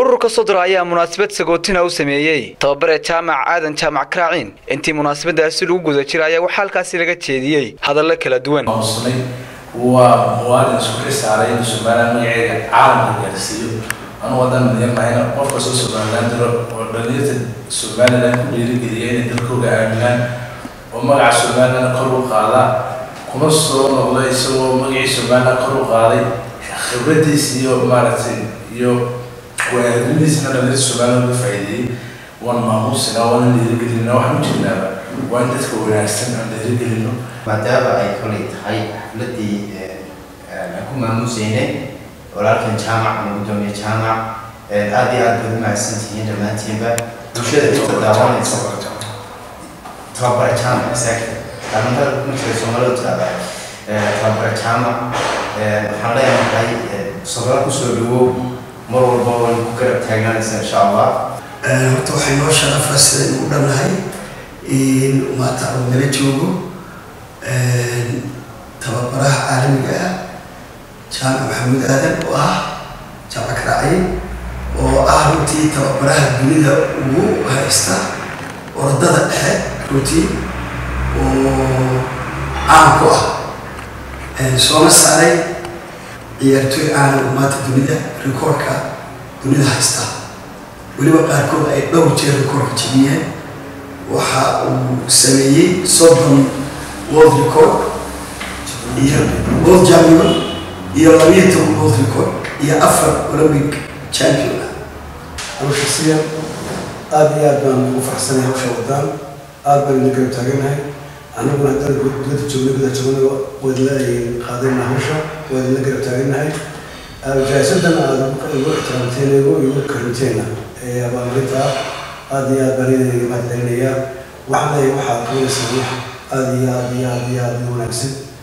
ururka sodra ayaa munaasabad sagootina u sameeyey tababare jaamac aadan jaamac karaaciin intii munaasabadaasi lagu guda jira ayaa waxaa halkaasi laga jeediyey hadallo kala duwan mauslay waa muwaadin isku xisaaray inuu somalilan magaceeda caalamka gaarsiiyo anu wadan yarnahayna qofka soo somalilan diro oo dhalinyarta somalilan ku dhiirigeliya inay dalkooga aaminaan oo magaca somalilan kor u qaada kuma soo noqda isagoo magacii somalilan kor u qaaday khibradiis iyo maaragtay iyo waaadnimadiisna dhalinyarta somalilan uga faa'iideeyey waan maamuusina waana dhiirigelina waxaan u jirnaaba waa in dadka wanaagsan aan dhiirigelino maadaama ay kolay tahay xafladii aan ku maamuuseynay walaalkan jaamac ama gudoomiye jaamac aad iyo aad baad umahadsan tihiin dhammaantiinba bulshada inta daawanaysa tababara jaamac exactly dhalinyarada kuma jira soomaalida tirada tababara jaamac waxaan leenahay sabra kusoo dhawow mar walba waan ku garab taagnaanaysa insha allah horta waxay noo sharafaa sidaynu u dhannahay in maanta uu nala joogo tababaraha caalamiga ah jaamac maxamuud aadan oo ah jaamac karaaciin oo ah runtii tababaraha dunida ugu haysta orodada dhexe runtii oo caan ku ah soona saaray ciyaartooy caana oo maanta dunida rikoorka dunida haysta weliba qaarkood ay dhowr jeer rikoorka jebiyeen waxa uu sameeyey soddon world record iyo world champion iyo labiyo toban world record iyo afar olympic champion ah hawsha siyan aada iyo aad baan ugu faraxsanahay hawsha wadaan aad baan ina garab taaganahay annaguna haddana dowladda joogna gudaha joogna wadla qaadayna hawsha waadina garab taaganahay jaasadan aada ugu ixtiraamteen igu igu karinteena ee abaalmarinta ah aada iyo aad baan idin mahadcelinayaa waxaan leeyahay waxaad qabanaysaa wax aada iyo aada iyo aada iyo aada u wanaagsan